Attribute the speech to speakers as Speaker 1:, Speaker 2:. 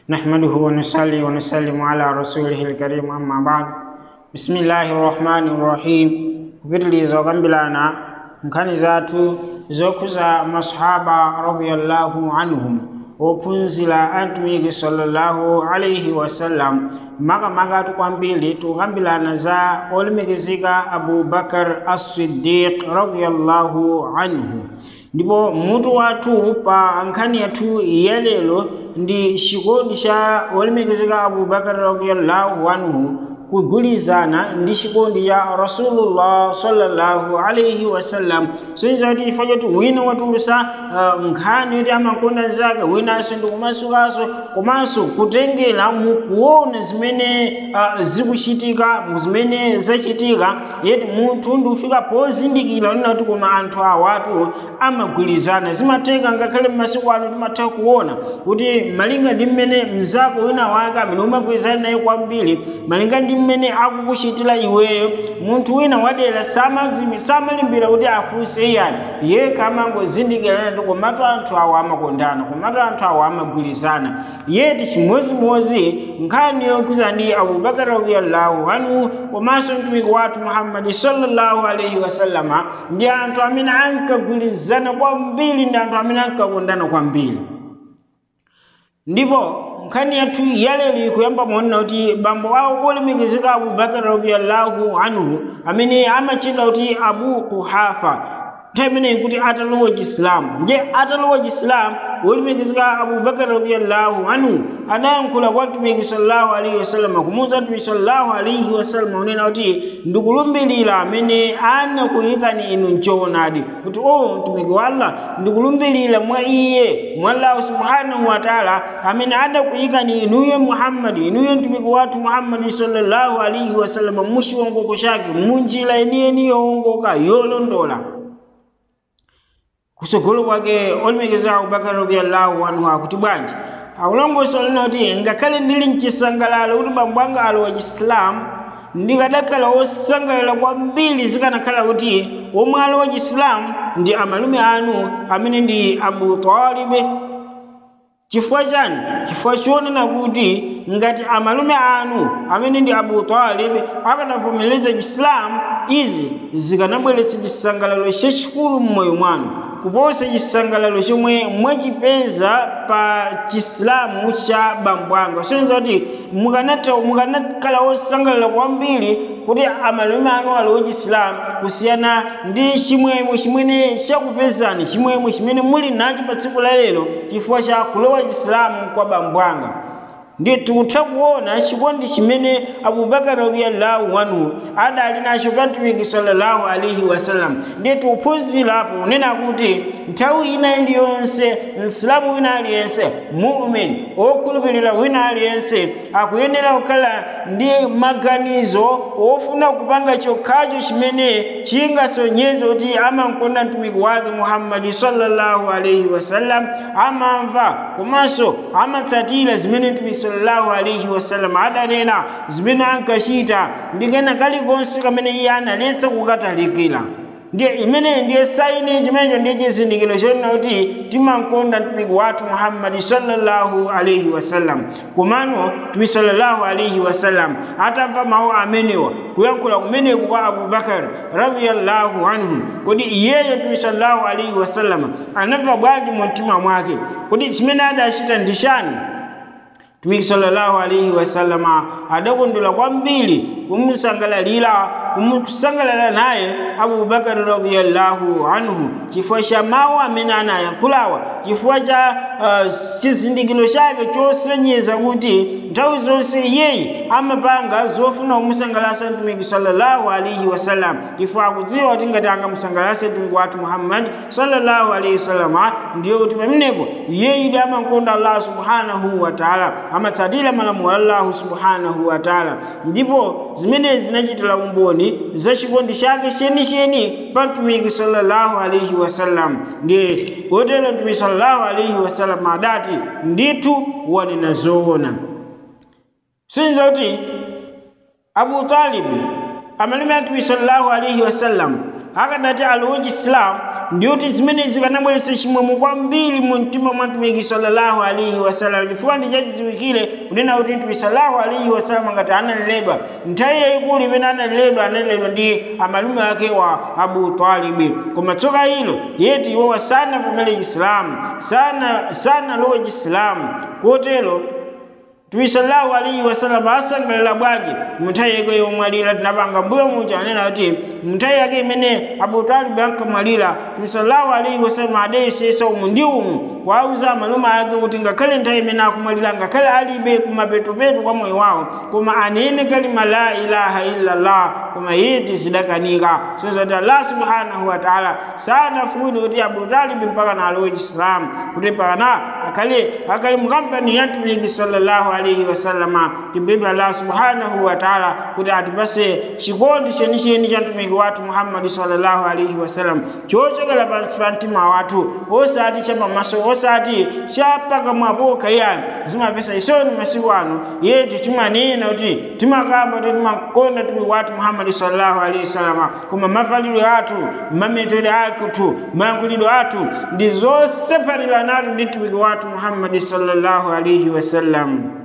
Speaker 1: نحمده ونصلي ونسلم على رسوله الكريم أما بعد بسم الله الرحمن الرحيم kupitiliza okambirana nkhani zathu zokhuza masahaba radiyallahu anhum ophunzira a mtumiki sallallahu alaihi wasallam makamaka kwambiri tukambirana za olemekezeka abubakar as-siddiq radiyallahu anhu ndipo mutu wathu pa nkhani yathu yalero ndi chikondi cha olemekezeka abubakar radiyallahu anhu kugulizana ndi chikondi cha rasulullah sallallahu alaihi wasallam soiza kuti ifa choti wina watulusa uh, nkhani yoti amakonda zake winanso ndi kumasukanso komanso kutengera mukuona zimene uh, zikuchitika zimene zachitika yeti munthu ndi ufika pozindikira onena kuti koma anthu awatu amagwirizana zimatheka ngakhale m'masiku ano timatha kuona kuti malinga ndi mmene mzako wina wake amene umagwirizana naye kwambiri malinga ndi mmene akukuchitira iweyo munthu wina wadera samalimbira kuti afunse iyani yekha amangozindikirana kuti komatu anthu awo amakondana komatu anthu awo amagwirizana yeti chimozimozi nkhani yokhuza ndi abubakar radiyallahu anhu komanso mtumiki wathu muhammadi sallallahu alaihi wasallama ndi anthu amene ankagwirizana kwambiri ndi anthu amene ankakondana kwambiri ndipo nkhani yathu yalero ikuyamba muonena kuti bambo awo olemekezeka abubakar radiyallahu anhu amene amachedwa kuti abu kuhafa nthawi imeneyi kuti atalowa chisilamu nje atalowa chisilamu wolemekezeka abubakar radiyallahu anhu adayankhula kwa mtumiki sallallahu alaihi wasallam kumuwuza mtumiki sallallahu alaihi wasallam unena kuti ndikulumbirira amene anakuyikani inu mchoonadi kuti o mtumiki wa allah ndikulumbirira mwa iye mwa allahu subhanahu wa taala amene adakuyikani inuyo muhammadi inuyo mtumiki wathu muhammadi sallallahu alaihi wasallam muchiwongoko chake munjira yeniyeni yowongoka yolondola kusogolo kwake olemekezeka abubakar radiyallahu anhu akuti bwanji akulongosa lina kuti ngakhale ndili mchisangalalo kuti bambo anga alowa chisilamu ndikadakhala wosangalala kwambiri zikanakhala kuti omwe alowa chisilamu ndi amalume anu amene ndi abu talibi chifukwa chani chifukwa chionena kuti ngati amalume anu amene ndi abu talib akanavomereza chisilamu izi zikanabweretsa chisangalalo chachikulu mmoyo mwanu kuposa chisangalalo chomwe mwachipeza pa chisilamu cha bambo anga sonza kuti mukanakhala wosangalala kwambiri kuti amalume anu alowa chisilamu kusiyana ndi chimwemwe chimene chakupezani chimwemwe chimene muli nacho pa tsiku la lero chifukwa cha kulowa chisilamu kwa bambo anga ndi tikutha kuona chikondi chimene abubakar radiyallahu anhu adali nacho pa mtumiki sallallahu alaihi wasallam ndi tikuphunzirapo kunena kuti nthawi ina iliyonse msilamu wina aliyense mumin okhulupirira wina aliyense akuyenera kukhala ndi maganizo ofuna kupanga chokhacho chimene chingasonyeze kuti amakonda mtumiki wake muhammadi sallallahu alaihi wasallam amamva komanso amatsatira zimene mtumiki sallallahu alaihi wasallam adanena zimene ankachita ndikena kalikonse kamene iye analetsa kukatalikira ndiye imene ndiye saini chimenecho ndiye chizindikiro chonena kuti timankonda mtumiki wathu muhammadi sallallahu alaihi wasallam komano mtumiki sallallahu alaihi wasallam atamva mawu amenewa kuyankhula kumeneku kwa abubakar radiyallahu anhu kodi iyeyo mtumiki sallallahu alaihi wasallam anamva bwanji mu mtima mwake kodi chimene adachita ndi chani mtumiki sallallahu alaihi wasallama adakondwera kwambiri kumusangalalira kumusangalala naye abubakari radiyallahu anhu chifukwa cha mawu amene anayankhulawa chifukwa cha uh, chizindikiro chake chosonyeza kuti nthawi zonse iyeyi amapanga zofuna kumusangalatsa mtumiki sallallahu alaihi wasallam chifukwa akudziwa kuti ngati angamusangalatse mtumiki wathu muhammadi sallallahu alaihi wasallama ndiyo kuti pamenepo iyeyi ndi amakonda allah subhanahu wa taala amatsatira malamulo a allahu subhanahu wa taala ndipo zimenezi zinachitira umboni za chikondi chake chenicheni pa mtumiki sallallahu alaihi wasallam ndiye kotero mtumiki sallallahu alaihi wasallam adati ndithu wanena zoona sinza kuti abu talibi amalume a mtumiki sallallahu alaihi wasallam akadati alowa chisilamu ndiyoti zimene zikanabweretsa chimwemwe kwambiri mu mtima mwa mtumiki sallallahu alaihi wasallam chifukwa ndichachidziwikire kunena kuti mtumiki sallallahu alaihi wasallam ngati analeredwa nthawi yayikulu imene analeredwa analeredwa ndi amalume ake wa abu talibi koma tsoka ilo yeti iwowa sanavomere chisilamu sana sanalowe chisilamu kotero Mtume sallallahu alaihi wasallam asangalala bwanji munthawi yake yomwalira tinapanga mbuyo muja anena kuti munthawi yake imene Abu Talib ankamwalira Mtume sallallahu alaihi wasallam adayesesa umu ndi umu kwauza amalume ake kuti ngakhale nthawi imene akumwalira ngakhale alibe kumapetopeto kwa moyo wawo koma anene kalima la ilaha illallah koma yeti zidakanika sozati Allah subhanahu wa ta'ala sanafuni kuti Abu Talib mpaka na alowe Islam kuti pakana akhale akhale mukampani ya Mtume sallallahu alaihi wasallama timpemphe Allah subhanahu wa ta'ala kuti atipase chikondi chenicheni cha mtumiki wathu Muhammad sallallahu alaihi wasallam chochokera pansi pa mtima wathu osati cha pamaso osati cha pakamwapo kayani zimapesa isoni masiku ano yetu timanena kuti timakamba kuti timakonda mtumiki wathu Muhammad sallallahu alaihi wasallam koma mavalidwe athu mametode athu mayankhulidwe athu ndi zosefanira natu ndi mtumiki wathu Muhammad sallallahu alaihi wasallam